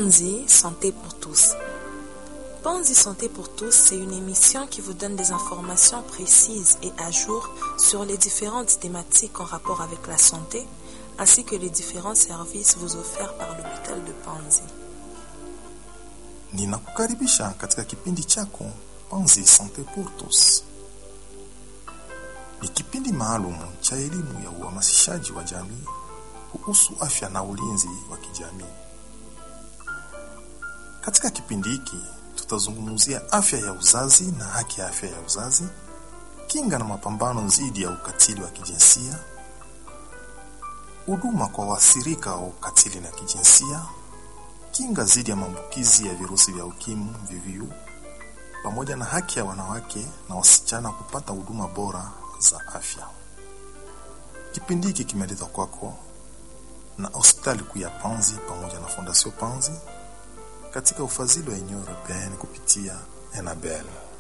Panzi Santé pour tous. Panzi Santé pour tous, c'est une émission qui vous donne des informations précises et à jour sur les différentes thématiques en rapport avec la santé, ainsi que les différents services vous offerts par l'hôpital de Panzi. Ninakukaribisha katika kipindi chako Panzi Sante pour tous. Ni kipindi maalum cha elimu ya uhamasishaji wa jamii kuhusu afya na ulinzi wa kijamii. Katika kipindi hiki tutazungumzia afya ya uzazi na haki ya afya ya uzazi, kinga na mapambano dhidi ya ukatili wa kijinsia, huduma kwa waathirika wa ukatili na kijinsia, kinga dhidi ya maambukizi ya virusi vya ukimwi VVU, pamoja na haki ya wanawake na wasichana kupata huduma bora za afya. Kipindi hiki kimeletwa kwako na hospitali kuu ya Panzi pamoja na Fondation Panzi katika ufadhili wa Union Europeenne kupitia Enabel.